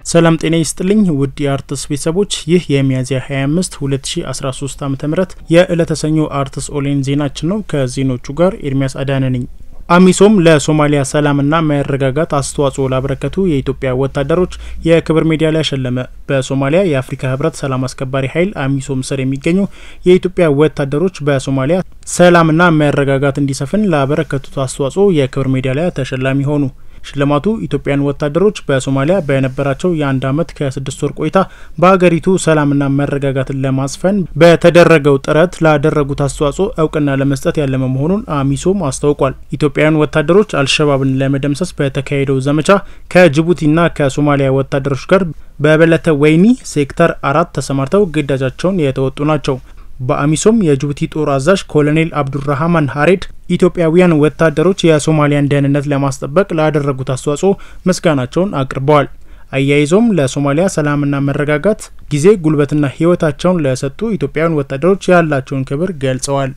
ሰላም ጤና ይስጥልኝ ውድ የአርትስ ቤተሰቦች፣ ይህ የሚያዝያ 25 2013 ዓ ም የዕለተ ሰኞ አርትስ ኦንላይን ዜናችን ነው። ከዜኖቹ ጋር ኤርሚያስ አዳነ ነኝ። አሚሶም ለሶማሊያ ሰላምና መረጋጋት አስተዋጽኦ ላበረከቱ የኢትዮጵያ ወታደሮች የክብር ሜዳሊያ ሸለመ። በሶማሊያ የአፍሪካ ህብረት ሰላም አስከባሪ ኃይል አሚሶም ስር የሚገኙ የኢትዮጵያ ወታደሮች በሶማሊያ ሰላምና መረጋጋት እንዲሰፍን ላበረከቱት አስተዋጽኦ የክብር ሜዳሊያ ተሸላሚ ሆኑ። ሽልማቱ ኢትዮጵያን ወታደሮች በሶማሊያ በነበራቸው የአንድ ዓመት ከስድስት ወር ቆይታ በሀገሪቱ ሰላምና መረጋጋትን ለማስፈን በተደረገው ጥረት ላደረጉት አስተዋጽኦ እውቅና ለመስጠት ያለመ መሆኑን አሚሶም አስታውቋል። ኢትዮጵያውያን ወታደሮች አልሸባብን ለመደምሰስ በተካሄደው ዘመቻ ከጅቡቲና ከሶማሊያ ወታደሮች ጋር በበለተ ወይኒ ሴክተር አራት ተሰማርተው ግዳጃቸውን የተወጡ ናቸው። በአሚሶም የጅቡቲ ጦር አዛዥ ኮሎኔል አብዱራህማን ሀሬድ ኢትዮጵያውያን ወታደሮች የሶማሊያን ደህንነት ለማስጠበቅ ላደረጉት አስተዋጽኦ ምስጋናቸውን አቅርበዋል። አያይዞም ለሶማሊያ ሰላምና መረጋጋት ጊዜ ጉልበትና ሕይወታቸውን ለሰጡ ኢትዮጵያውያን ወታደሮች ያላቸውን ክብር ገልጸዋል።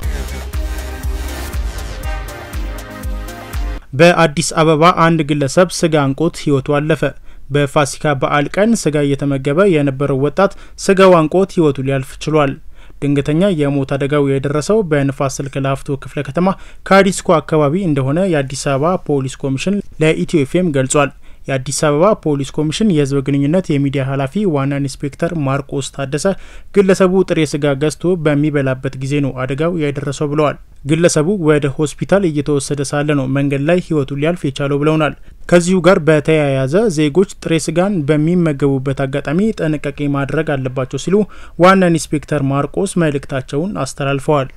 በአዲስ አበባ አንድ ግለሰብ ስጋ አንቆት ሕይወቱ አለፈ። በፋሲካ በዓል ቀን ስጋ እየተመገበ የነበረው ወጣት ስጋው አንቆት ሕይወቱ ሊያልፍ ችሏል። ድንገተኛ የሞት አደጋው የደረሰው በንፋስ ስልክ ላፍቶ ክፍለ ከተማ ከአዲስኮ አካባቢ እንደሆነ የአዲስ አበባ ፖሊስ ኮሚሽን ለኢትዮ ኤፍኤም ገልጿል። የአዲስ አበባ ፖሊስ ኮሚሽን የሕዝብ ግንኙነት የሚዲያ ኃላፊ ዋና ኢንስፔክተር ማርቆስ ታደሰ ግለሰቡ ጥሬ ስጋ ገዝቶ በሚበላበት ጊዜ ነው አደጋው የደረሰው ብለዋል። ግለሰቡ ወደ ሆስፒታል እየተወሰደ ሳለ ነው መንገድ ላይ ሕይወቱ ሊያልፍ የቻለው ብለውናል። ከዚሁ ጋር በተያያዘ ዜጎች ጥሬ ስጋን በሚመገቡበት አጋጣሚ ጥንቃቄ ማድረግ አለባቸው ሲሉ ዋና ኢንስፔክተር ማርቆስ መልእክታቸውን አስተላልፈዋል።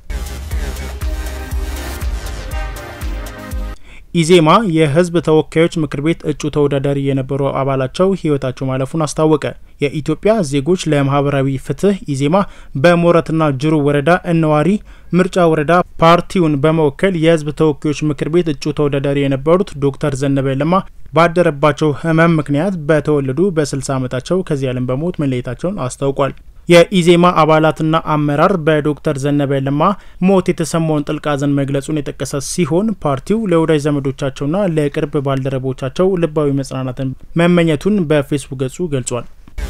ኢዜማ የህዝብ ተወካዮች ምክር ቤት እጩ ተወዳዳሪ የነበሩ አባላቸው ህይወታቸው ማለፉን አስታወቀ። የኢትዮጵያ ዜጎች ለማህበራዊ ፍትህ ኢዜማ በሞረትና ጅሩ ወረዳ እነዋሪ ምርጫ ወረዳ ፓርቲውን በመወከል የህዝብ ተወካዮች ምክር ቤት እጩ ተወዳዳሪ የነበሩት ዶክተር ዘነበ ለማ ባደረባቸው ህመም ምክንያት በተወለዱ በ60 ዓመታቸው ከዚህ ዓለም በሞት መለየታቸውን አስታውቋል። የኢዜማ አባላትና አመራር በዶክተር ዘነበ ለማ ሞት የተሰማውን ጥልቅ ሐዘን መግለጹን የጠቀሰ ሲሆን ፓርቲው ለወዳጅ ዘመዶቻቸውና ለቅርብ ባልደረቦቻቸው ልባዊ መጽናናትን መመኘቱን በፌስቡክ ገጹ ገልጿል።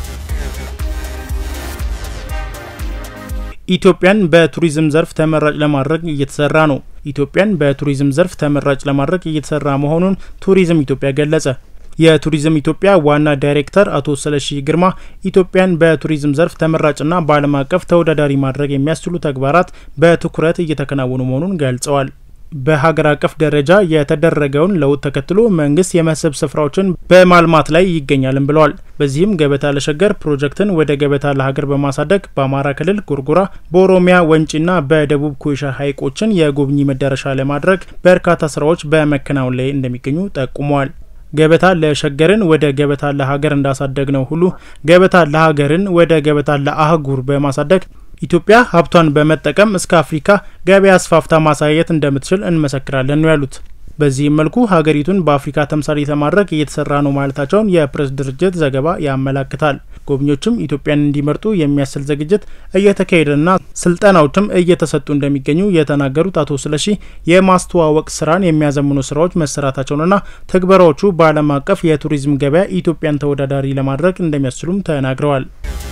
ኢትዮጵያን በቱሪዝም ዘርፍ ተመራጭ ለማድረግ እየተሰራ ነው። ኢትዮጵያን በቱሪዝም ዘርፍ ተመራጭ ለማድረግ እየተሰራ መሆኑን ቱሪዝም ኢትዮጵያ ገለጸ። የቱሪዝም ኢትዮጵያ ዋና ዳይሬክተር አቶ ስለሺ ግርማ ኢትዮጵያን በቱሪዝም ዘርፍ ተመራጭና በዓለም አቀፍ ተወዳዳሪ ማድረግ የሚያስችሉ ተግባራት በትኩረት እየተከናወኑ መሆኑን ገልጸዋል። በሀገር አቀፍ ደረጃ የተደረገውን ለውጥ ተከትሎ መንግስት የመስህብ ስፍራዎችን በማልማት ላይ ይገኛልም ብለዋል። በዚህም ገበታ ለሸገር ፕሮጀክትን ወደ ገበታ ለሀገር በማሳደግ በአማራ ክልል ጎርጎራ፣ በኦሮሚያ ወንጪና በደቡብ ኮይሻ ሐይቆችን የጎብኚ መዳረሻ ለማድረግ በርካታ ስራዎች በመከናወን ላይ እንደሚገኙ ጠቁመዋል። ገበታ ለሸገርን ወደ ገበታ ለሀገር እንዳሳደግ ነው ሁሉ ገበታ ለሀገርን ወደ ገበታ ለአህጉር በማሳደግ ኢትዮጵያ ሀብቷን በመጠቀም እስከ አፍሪካ ገበያ አስፋፍታ ማሳየት እንደምትችል እንመሰክራለን ነው ያሉት። በዚህም መልኩ ሀገሪቱን በአፍሪካ ተምሳሌ ለማድረግ እየተሰራ ነው ማለታቸውን የፕሬስ ድርጅት ዘገባ ያመላክታል። ጎብኚዎችም ኢትዮጵያን እንዲመርጡ የሚያስችል ዝግጅት እየተካሄደና ስልጠናዎችም እየተሰጡ እንደሚገኙ የተናገሩት አቶ ስለሺ የማስተዋወቅ ስራን የሚያዘምኑ ስራዎች መሰራታቸውንና ትግበራዎቹ በዓለም አቀፍ የቱሪዝም ገበያ ኢትዮጵያን ተወዳዳሪ ለማድረግ እንደሚያስችሉም ተናግረዋል።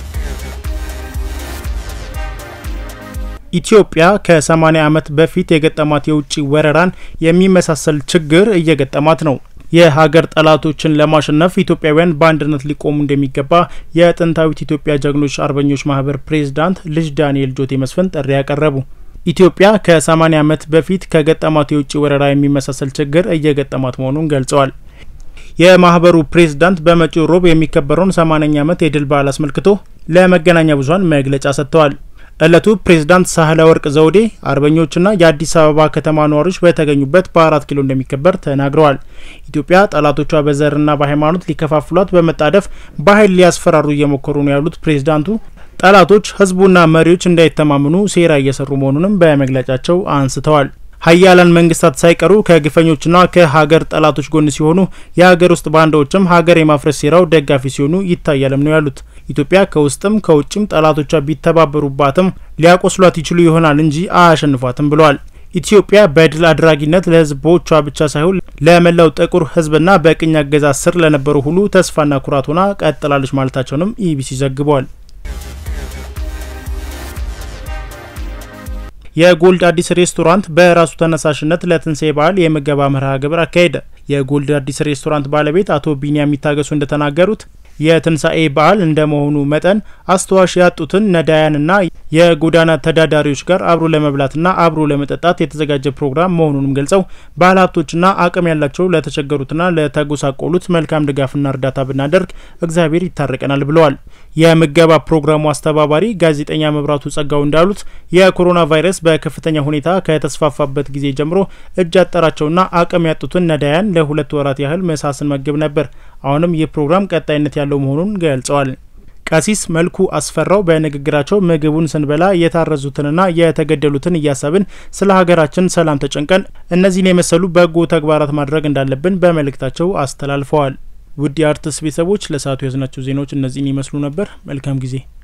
ኢትዮጵያ ከ80 ዓመት በፊት የገጠማት የውጭ ወረራን የሚመሳሰል ችግር እየገጠማት ነው። የሀገር ጠላቶችን ለማሸነፍ ኢትዮጵያውያን በአንድነት ሊቆሙ እንደሚገባ የጥንታዊት ኢትዮጵያ ጀግኖች አርበኞች ማህበር ፕሬዝዳንት ልጅ ዳንኤል ጆቴ መስፍን ጥሪ ያቀረቡ። ኢትዮጵያ ከ80 ዓመት በፊት ከገጠማት የውጭ ወረራ የሚመሳሰል ችግር እየገጠማት መሆኑን ገልጸዋል። የማህበሩ ፕሬዝዳንት በመጪው ሮብ የሚከበረውን 80ኛ ዓመት የድል በዓል አስመልክቶ ለመገናኛ ብዙኃን መግለጫ ሰጥተዋል። እለቱ ፕሬዝዳንት ሳህለ ወርቅ ዘውዴ አርበኞችና የአዲስ አበባ ከተማ ነዋሪዎች በተገኙበት በአራት ኪሎ እንደሚከበር ተናግረዋል። ኢትዮጵያ ጠላቶቿ በዘርና በሃይማኖት ሊከፋፍሏት በመጣደፍ በኃይል ሊያስፈራሩ እየሞከሩ ነው ያሉት ፕሬዝዳንቱ ጠላቶች ህዝቡና መሪዎች እንዳይተማመኑ ሴራ እየሰሩ መሆኑንም በመግለጫቸው አንስተዋል። ሀያላን መንግስታት ሳይቀሩ ከግፈኞችና ከሀገር ጠላቶች ጎን ሲሆኑ የሀገር ውስጥ ባንዳዎችም ሀገር የማፍረስ ሴራው ደጋፊ ሲሆኑ ይታያልም ነው ያሉት። ኢትዮጵያ ከውስጥም ከውጭም ጠላቶቿ ቢተባበሩባትም ሊያቆስሏት ይችሉ ይሆናል እንጂ አያሸንፏትም ብለዋል። ኢትዮጵያ በድል አድራጊነት ለሕዝቦቿ ብቻ ሳይሆን ለመላው ጥቁር ሕዝብና በቅኝ አገዛዝ ስር ለነበሩ ሁሉ ተስፋና ኩራት ሆና ቀጥላለች ማለታቸውንም ኢቢሲ ዘግቧል። የጎልድ አዲስ ሬስቶራንት በራሱ ተነሳሽነት ለትንሳኤ በዓል የምገባ መርሃ ግብር አካሄደ። የጎልድ አዲስ ሬስቶራንት ባለቤት አቶ ቢኒያም የሚታገሱ እንደተናገሩት የትንሳኤ በዓል እንደመሆኑ መጠን አስተዋሽ ያጡትን ነዳያንና የጎዳና ተዳዳሪዎች ጋር አብሮ ለመብላትና አብሮ ለመጠጣት የተዘጋጀ ፕሮግራም መሆኑንም ገልጸው ባለሀብቶችና አቅም ያላቸው ለተቸገሩትና ለተጎሳቆሉት መልካም ድጋፍና እርዳታ ብናደርግ እግዚአብሔር ይታረቀናል ብለዋል። የምገባ ፕሮግራሙ አስተባባሪ ጋዜጠኛ መብራቱ ጸጋው እንዳሉት የኮሮና ቫይረስ በከፍተኛ ሁኔታ ከተስፋፋበት ጊዜ ጀምሮ እጅ ያጠራቸውና አቅም ያጡትን ነዳያን ለሁለት ወራት ያህል ምሳ ስንመግብ ነበር። አሁንም ይህ ፕሮግራም ቀጣይነት ያለው መሆኑን ገልጸዋል። ቀሲስ መልኩ አስፈራው በንግግራቸው ምግቡን ስንበላ የታረዙትንና የተገደሉትን እያሰብን ስለ ሀገራችን ሰላም ተጨንቀን እነዚህን የመሰሉ በጎ ተግባራት ማድረግ እንዳለብን በመልእክታቸው አስተላልፈዋል። ውድ የአርትስ ቤተሰቦች ለሰዓቱ የያዝናቸው ዜናዎች እነዚህን ይመስሉ ነበር። መልካም ጊዜ